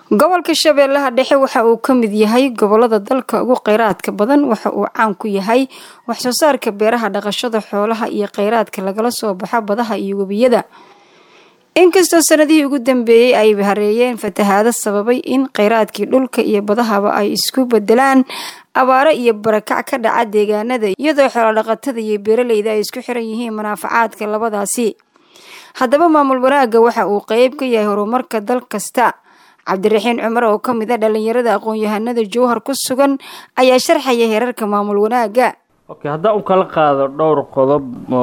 gobolka shabeellaha dhexe waxa uu ka mid yahay gobolada dalka ugu kheyraadka badan waxa uu caan ku yahay waxsoo saarka beeraha dhaqashada xoolaha iyo kheyraadka lagala soo baxo badaha iyo webiyada inkastoo sanadihii ugu dambeeyey ay hareeyeen fatahaado sababay in kheyraadkii dhulka iyo badahaba ay isku bedelaan abaaro iyo barakac ka dhaca deegaanada iyadoo xoolodhaqatada iyo beeraleyda ay isku xiran yihiin manaafacaadka labadaasi haddaba maamul wanaagga waxa uu qeyb ka yahay horumarka dal kasta cabdiraxiin cumar oo ka mid a dhalinyarada aqoon-yahanada jowhar ku sugan ayaa sharxaya heerarka maamul wanaagga okay haddaan u kala qaado dhowr qodob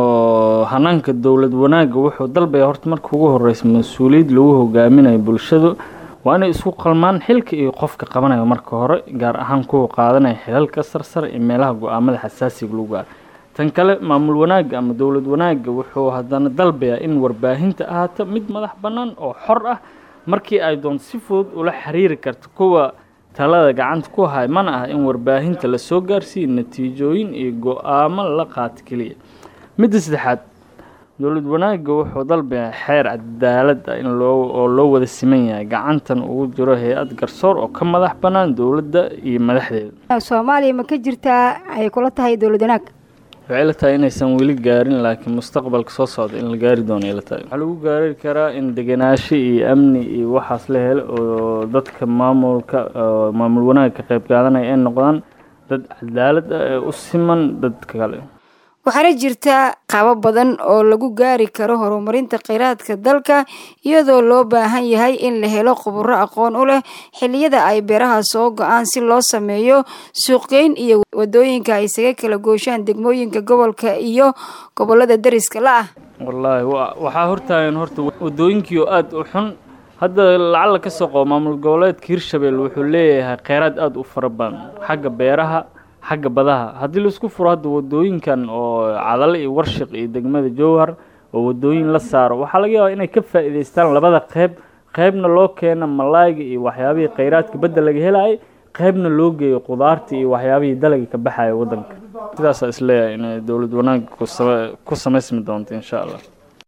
oo hanaanka dowlad wanaagga wuxuu dalbaya horta marka ugu horeysa mas-uuliyad lagu hogaaminayo bulshadu waa inay isku qalmaan xilka iyo qofka qabanayo marka hore gaar ahaan kuwa qaadanaya xilalka sarsare iyo meelaha go-aamada xasaasiga lagu gaaro tan kale maamul wanaagga ama dowlad wanaagga wuxuu haddana dalbayaa in warbaahinta ahaato mid madax bannaan oo xor ah markii ay doonto si fudud ula xiriiri karto kuwa talada gacanta ku hay mana ah in warbaahinta lasoo gaarsiiyo natiijooyin iyo go-aamo la qaato keliya midda saddexaad dowlad wanaagga wuxuu dalbayaa xeer cadaalad ah in loo oo loo wada siman yahay gacantan ugu jiro hay-ad garsoor oo ka madax bannaan dowladda iyo madaxdeeda soomaaliya ma ka jirtaa ay kula tahay dowlad wanaag waxay la tahay inaysan weli gaarin laakiin mustaqbalka soo socda in la gaari doono la tahay waxaa lagu gaari karaa in degenaansho iyo amni iyo waxaas la helo oo dadka maamulka maamul wanaagga ka qayb qaadanaya ay noqdaan dad cadaalad ah ee u siman dadka kale waxaana jirta qabo badan oo lagu gaari karo horumarinta kheyraadka dalka iyadoo loo baahan yahay in la helo khuburo aqoon u leh xilliyada ay beeraha soo go-aan si loo sameeyo suuqgeyn iyo wadooyinka ay isaga kala gooshaan degmooyinka gobolka iyo gobolada dariska la ah wallaahi waxaa hortaagan horta wadooyinkii oo aada u xun hadda lacala ka soo qabo maamul goboleedka hirshabelle wuxuu leeyahay kheyraad aada u fara badan xagga beeraha xagga badaha haddii laisku furo hadda wadooyinkan oo cadale iyo warshiq iyo degmada jowhar oo wadooyin la saaro waxaa laga yaabaa inay ka faa'iidaystaan labada qeyb qeybna loo keena malaayga iyo waxyaabihii kheyraadka badda laga helaayay qeybna loo geeyo qudaarta iyo waxyaabihii dalaga ka baxaya waddanka sidaasaa isleeyahay inay dowlad wanaagga ku samaysmi doonto insha allah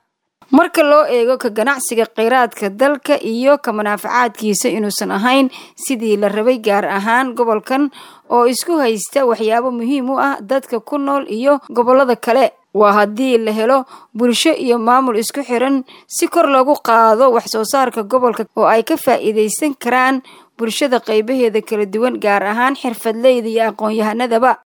marka loo eego ka ganacsiga kheyraadka dalka iyo ka manaafacaadkiisa inuusan ahayn sidii la rabay gaar ahaan gobolkan oo isku haysta waxyaabo muhiim u ah dadka ku nool iyo gobolada kale waa haddii la helo bulsho iyo maamul isku xiran si kor loogu qaado wax soo saarka gobolka oo ay ka faa'iidaysan karaan bulshada qaybaheeda kala duwan gaar ahaan xirfadleyda iyo aqoon-yahanadaba